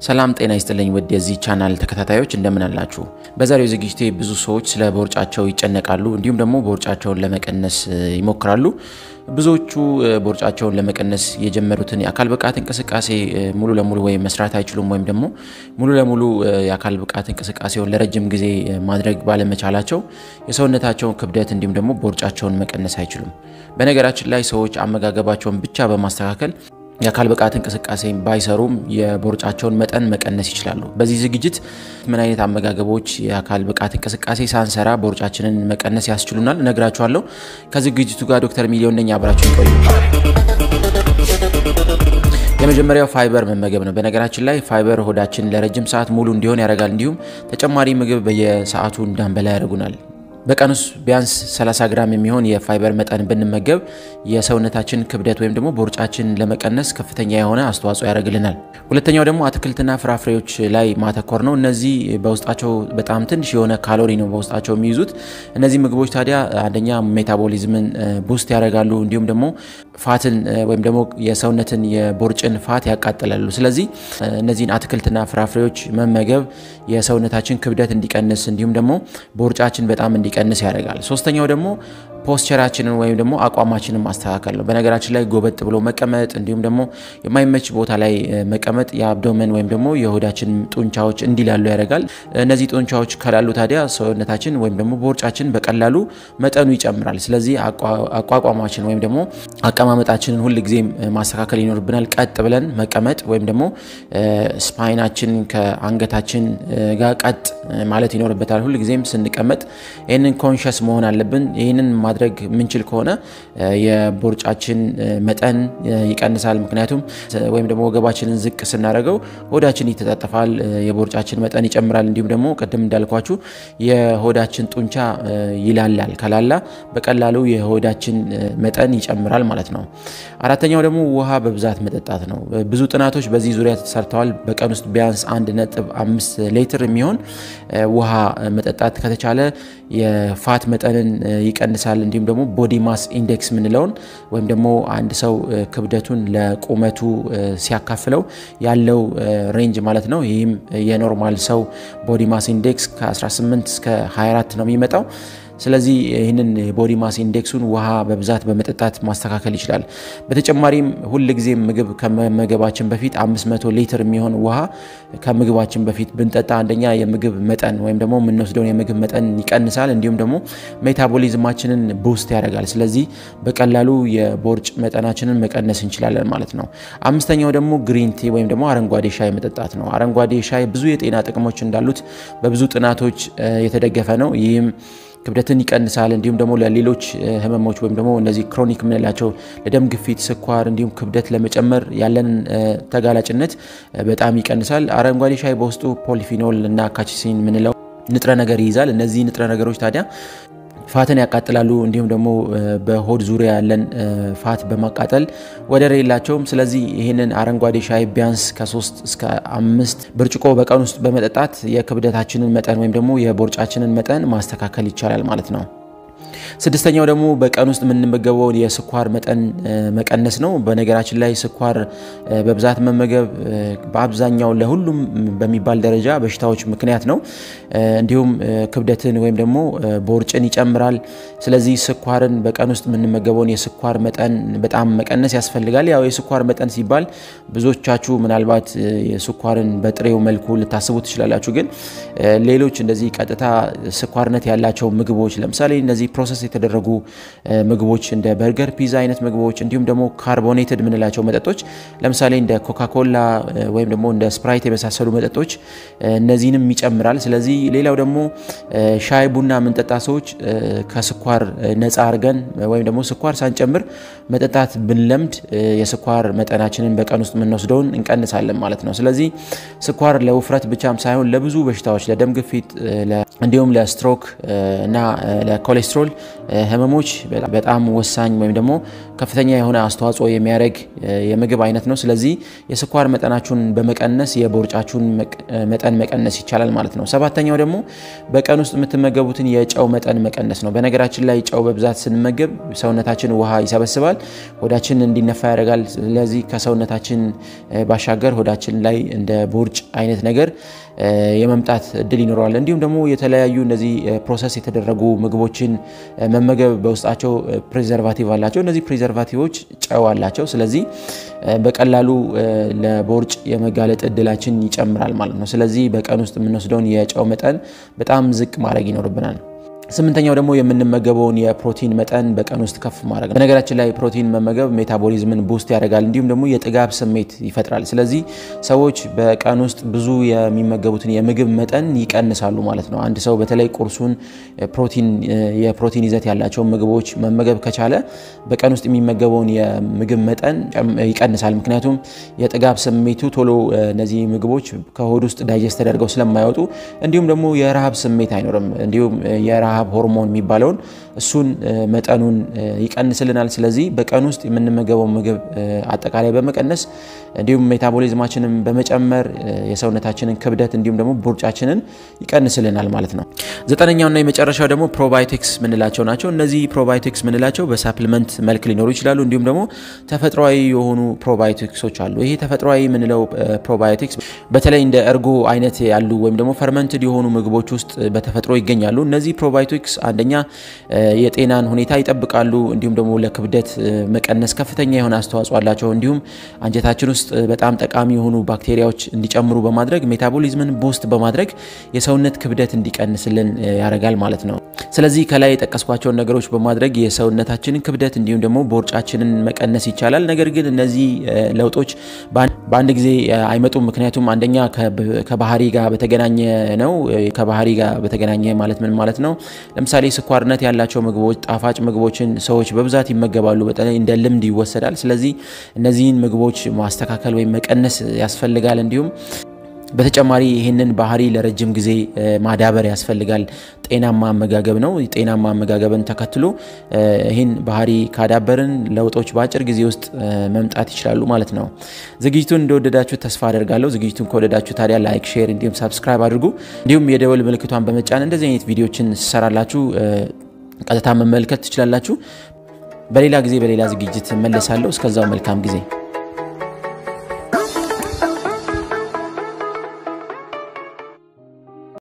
ሰላም ጤና ይስጥልኝ ውድ የዚህ ቻናል ተከታታዮች እንደምን አላችሁ? በዛሬው ዝግጅቴ ብዙ ሰዎች ስለ ቦርጫቸው ይጨነቃሉ፣ እንዲሁም ደግሞ ቦርጫቸውን ለመቀነስ ይሞክራሉ። ብዙዎቹ ቦርጫቸውን ለመቀነስ የጀመሩትን የአካል ብቃት እንቅስቃሴ ሙሉ ለሙሉ ወይም መስራት አይችሉም፣ ወይም ደግሞ ሙሉ ለሙሉ የአካል ብቃት እንቅስቃሴውን ለረጅም ጊዜ ማድረግ ባለመቻላቸው የሰውነታቸውን ክብደት እንዲሁም ደግሞ ቦርጫቸውን መቀነስ አይችሉም። በነገራችን ላይ ሰዎች አመጋገባቸውን ብቻ በማስተካከል የአካል ብቃት እንቅስቃሴ ባይሰሩም የቦርጫቸውን መጠን መቀነስ ይችላሉ። በዚህ ዝግጅት ምን አይነት አመጋገቦች የአካል ብቃት እንቅስቃሴ ሳንሰራ ቦርጫችንን መቀነስ ያስችሉናል እነግራችኋለሁ። ከዝግጅቱ ጋር ዶክተር ሚሊዮን ነኝ። አብራችሁ ይቆዩ። የመጀመሪያው ፋይበር መመገብ ነው። በነገራችን ላይ ፋይበር ሆዳችን ለረጅም ሰዓት ሙሉ እንዲሆን ያደርጋል። እንዲሁም ተጨማሪ ምግብ በየሰዓቱ እንዳንበላ ያደርጉናል። በቀን ውስጥ ቢያንስ 30 ግራም የሚሆን የፋይበር መጠን ብንመገብ የሰውነታችን ክብደት ወይም ደግሞ ቦርጫችን ለመቀነስ ከፍተኛ የሆነ አስተዋጽኦ ያደርግልናል። ሁለተኛው ደግሞ አትክልትና ፍራፍሬዎች ላይ ማተኮር ነው። እነዚህ በውስጣቸው በጣም ትንሽ የሆነ ካሎሪ ነው በውስጣቸው የሚይዙት። እነዚህ ምግቦች ታዲያ አንደኛ ሜታቦሊዝምን ቡስት ያደርጋሉ፣ እንዲሁም ደግሞ ፋትን ወይም ደግሞ የሰውነትን የቦርጭን ፋት ያቃጥላሉ። ስለዚህ እነዚህን አትክልትና ፍራፍሬዎች መመገብ የሰውነታችን ክብደት እንዲቀንስ እንዲሁም ደግሞ ቦርጫችን በጣም እንዲቀንስ ያደርጋል። ሶስተኛው ደግሞ ፖስቸራችንን ወይም ደግሞ አቋማችንን ማስተካከል ነው። በነገራችን ላይ ጎበጥ ብሎ መቀመጥ እንዲሁም ደግሞ የማይመች ቦታ ላይ መቀመጥ የአብዶመን ወይም ደግሞ የሆዳችን ጡንቻዎች እንዲላሉ ያደርጋል። እነዚህ ጡንቻዎች ከላሉ ታዲያ ሰውነታችን ወይም ደግሞ ቦርጫችን በቀላሉ መጠኑ ይጨምራል። ስለዚህ አቋቋማችን ወይም ደግሞ አቀማመጣችንን ሁል ጊዜም ማስተካከል ይኖርብናል። ቀጥ ብለን መቀመጥ ወይም ደግሞ ስፓይናችን ከአንገታችን ጋር ቀጥ ማለት ይኖርበታል። ሁል ጊዜም ስንቀመጥ ይህንን ኮንሸስ መሆን አለብን። ይህንን ማድረግ የምንችል ከሆነ የቦርጫችን መጠን ይቀንሳል። ምክንያቱም ወይም ደግሞ ወገባችንን ዝቅ ስናደርገው ሆዳችን ይተጣጠፋል፣ የቦርጫችን መጠን ይጨምራል። እንዲሁም ደግሞ ቅድም እንዳልኳችሁ የሆዳችን ጡንቻ ይላላል። ከላላ በቀላሉ የሆዳችን መጠን ይጨምራል ማለት ነው። አራተኛው ደግሞ ውሃ በብዛት መጠጣት ነው። ብዙ ጥናቶች በዚህ ዙሪያ ተሰርተዋል። በቀን ውስጥ ቢያንስ አንድ ነጥብ አምስት ሊትር የሚሆን ውሃ መጠጣት ከተቻለ የፋት መጠንን ይቀንሳል። እንዲሁም ደግሞ ቦዲ ማስ ኢንዴክስ የምንለውን ወይም ደግሞ አንድ ሰው ክብደቱን ለቁመቱ ሲያካፍለው ያለው ሬንጅ ማለት ነው። ይህም የኖርማል ሰው ቦዲ ማስ ኢንዴክስ ከ18 እስከ 24 ነው የሚመጣው። ስለዚህ ይህንን ቦዲ ማስ ኢንዴክሱን ውሃ በብዛት በመጠጣት ማስተካከል ይችላል። በተጨማሪም ሁል ጊዜ ምግብ ከመመገባችን በፊት 500 ሊትር የሚሆን ውሃ ከምግባችን በፊት ብንጠጣ አንደኛ የምግብ መጠን ወይም ደግሞ የምንወስደውን የምግብ መጠን ይቀንሳል፣ እንዲሁም ደግሞ ሜታቦሊዝማችንን ቡስት ያደርጋል። ስለዚህ በቀላሉ የቦርጭ መጠናችንን መቀነስ እንችላለን ማለት ነው። አምስተኛው ደግሞ ግሪን ቲ ወይም ደግሞ አረንጓዴ ሻይ መጠጣት ነው። አረንጓዴ ሻይ ብዙ የጤና ጥቅሞች እንዳሉት በብዙ ጥናቶች የተደገፈ ነው። ይህም ክብደትን ይቀንሳል። እንዲሁም ደግሞ ለሌሎች ህመሞች ወይም ደግሞ እነዚህ ክሮኒክ የምንላቸው ለደም ግፊት፣ ስኳር እንዲሁም ክብደት ለመጨመር ያለንን ተጋላጭነት በጣም ይቀንሳል። አረንጓዴ ሻይ በውስጡ ፖሊፊኖል እና ካቺሲን የምንለው ንጥረ ነገር ይይዛል። እነዚህ ንጥረ ነገሮች ታዲያ ፋትን ያቃጥላሉ። እንዲሁም ደግሞ በሆድ ዙሪያ ያለን ፋት በማቃጠል ወደር የላቸውም። ስለዚህ ይህንን አረንጓዴ ሻይ ቢያንስ ከሶስት እስከ አምስት ብርጭቆ በቀን ውስጥ በመጠጣት የክብደታችንን መጠን ወይም ደግሞ የቦርጫችንን መጠን ማስተካከል ይቻላል ማለት ነው። ስድስተኛው ደግሞ በቀን ውስጥ የምንመገበውን የስኳር መጠን መቀነስ ነው። በነገራችን ላይ ስኳር በብዛት መመገብ በአብዛኛው ለሁሉም በሚባል ደረጃ በሽታዎች ምክንያት ነው። እንዲሁም ክብደትን ወይም ደግሞ ቦርጭን ይጨምራል። ስለዚህ ስኳርን በቀን ውስጥ የምንመገበውን የስኳር መጠን በጣም መቀነስ ያስፈልጋል። ያው የስኳር መጠን ሲባል ብዙዎቻችሁ ምናልባት ስኳርን በጥሬው መልኩ ልታስቡ ትችላላችሁ። ግን ሌሎች እንደዚህ ቀጥታ ስኳርነት ያላቸው ምግቦች ለምሳሌ እነዚህ ፕሮሰስ የተደረጉ ምግቦች እንደ በርገር፣ ፒዛ አይነት ምግቦች እንዲሁም ደግሞ ካርቦኔትድ የምንላቸው መጠጦች ለምሳሌ እንደ ኮካኮላ ወይም ደግሞ እንደ ስፕራይት የመሳሰሉ መጠጦች እነዚህንም ይጨምራል። ስለዚህ ሌላው ደግሞ ሻይ ቡና የምንጠጣ ሰዎች ከስኳር ነፃ አድርገን ወይም ደግሞ ስኳር ሳንጨምር መጠጣት ብንለምድ የስኳር መጠናችንን በቀን ውስጥ የምንወስደውን እንቀንሳለን ማለት ነው። ስለዚህ ስኳር ለውፍረት ብቻም ሳይሆን ለብዙ በሽታዎች ለደም ግፊት እንዲሁም ለስትሮክ እና ለኮሌስትሮል ህመሞች በጣም ወሳኝ ወይም ደግሞ ከፍተኛ የሆነ አስተዋጽኦ የሚያደርግ የምግብ አይነት ነው። ስለዚህ የስኳር መጠናችሁን በመቀነስ የቦርጫችሁን መጠን መቀነስ ይቻላል ማለት ነው። ሰባተኛው ደግሞ በቀን ውስጥ የምትመገቡትን የጨው መጠን መቀነስ ነው። በነገራችን ላይ ጨው በብዛት ስንመገብ ሰውነታችን ውሃ ይሰበስባል፣ ሆዳችን እንዲነፋ ያደርጋል። ስለዚህ ከሰውነታችን ባሻገር ሆዳችን ላይ እንደ ቦርጭ አይነት ነገር የመምጣት እድል ይኖረዋል። እንዲሁም ደግሞ የተለያዩ እነዚህ ፕሮሰስ የተደረጉ ምግቦችን መመገብ በውስጣቸው ፕሬዘርቫቲቭ አላቸው። እነዚህ ፕሬዘርቫቲቮች ጨው አላቸው። ስለዚህ በቀላሉ ለቦርጭ የመጋለጥ እድላችን ይጨምራል ማለት ነው። ስለዚህ በቀን ውስጥ የምንወስደውን የጨው መጠን በጣም ዝቅ ማድረግ ይኖርብናል። ስምንተኛው ደግሞ የምንመገበውን የፕሮቲን መጠን በቀን ውስጥ ከፍ ማድረግ ነው። በነገራችን ላይ ፕሮቲን መመገብ ሜታቦሊዝምን ቡስት ያደርጋል፣ እንዲሁም ደግሞ የጥጋብ ስሜት ይፈጥራል። ስለዚህ ሰዎች በቀን ውስጥ ብዙ የሚመገቡትን የምግብ መጠን ይቀንሳሉ ማለት ነው። አንድ ሰው በተለይ ቁርሱን ፕሮቲን የፕሮቲን ይዘት ያላቸውን ምግቦች መመገብ ከቻለ በቀን ውስጥ የሚመገበውን የምግብ መጠን ይቀንሳል። ምክንያቱም የጥጋብ ስሜቱ ቶሎ እነዚህ ምግቦች ከሆድ ውስጥ ዳይጀስት ተደርገው ስለማይወጡ፣ እንዲሁም ደግሞ የረሃብ ስሜት አይኖርም። እንዲሁም የረሃብ ሆርሞን የሚባለውን እሱን መጠኑን ይቀንስልናል። ስለዚህ በቀን ውስጥ የምንመገበው ምግብ አጠቃላይ በመቀነስ እንዲሁም ሜታቦሊዝማችንን በመጨመር የሰውነታችንን ክብደት እንዲሁም ደግሞ ቦርጫችንን ይቀንስልናል ማለት ነው። ዘጠነኛውና የመጨረሻው ደግሞ ፕሮባዮቲክስ ምንላቸው ናቸው። እነዚህ ፕሮባዮቲክስ ምንላቸው በሳፕሊመንት መልክ ሊኖሩ ይችላሉ። እንዲሁም ደግሞ ተፈጥሯዊ የሆኑ ፕሮባዮቲክሶች አሉ። ይሄ ተፈጥሯዊ የምንለው ፕሮባዮቲክስ በተለይ እንደ እርጎ አይነት ያሉ ወይም ደግሞ ፈርመንትድ የሆኑ ምግቦች ውስጥ በተፈጥሮ ይገኛሉ። እነዚህ ፕሮባዮቲክስ አንደኛ የጤናን ሁኔታ ይጠብቃሉ። እንዲሁም ደግሞ ለክብደት መቀነስ ከፍተኛ የሆነ አስተዋጽኦ አላቸው። እንዲሁም አንጀታችን ውስጥ በጣም ጠቃሚ የሆኑ ባክቴሪያዎች እንዲጨምሩ በማድረግ ሜታቦሊዝምን ቦስት በማድረግ የሰውነት ክብደት እንዲቀንስልን ያደርጋል ማለት ነው። ስለዚህ ከላይ የጠቀስኳቸውን ነገሮች በማድረግ የሰውነታችንን ክብደት እንዲሁም ደግሞ ቦርጫችንን መቀነስ ይቻላል። ነገር ግን እነዚህ ለውጦች በአንድ ጊዜ አይመጡም። ምክንያቱም አንደኛ ከባህሪ ጋር በተገናኘ ነው። ከባህሪ ጋር በተገናኘ ማለት ምን ማለት ነው? ለምሳሌ ስኳርነት ያላቸው ምግቦች፣ ጣፋጭ ምግቦችን ሰዎች በብዛት ይመገባሉ። በተለይ እንደ ልምድ ይወሰዳል። ስለዚህ እነዚህን ምግቦች ማስተካከል ወይም መቀነስ ያስፈልጋል። እንዲሁም በተጨማሪ ይህንን ባህሪ ለረጅም ጊዜ ማዳበር ያስፈልጋል። ጤናማ አመጋገብ ነው። ጤናማ አመጋገብን ተከትሎ ይህን ባህሪ ካዳበርን ለውጦች በአጭር ጊዜ ውስጥ መምጣት ይችላሉ ማለት ነው። ዝግጅቱን እንደወደዳችሁ ተስፋ አደርጋለሁ። ዝግጅቱን ከወደዳችሁ ታዲያ ላይክ፣ ሼር እንዲሁም ሳብስክራይብ አድርጉ። እንዲሁም የደወል ምልክቷን በመጫን እንደዚህ አይነት ቪዲዮችን ስሰራላችሁ ቀጥታ መመልከት ትችላላችሁ። በሌላ ጊዜ በሌላ ዝግጅት መለሳለሁ። እስከዛው መልካም ጊዜ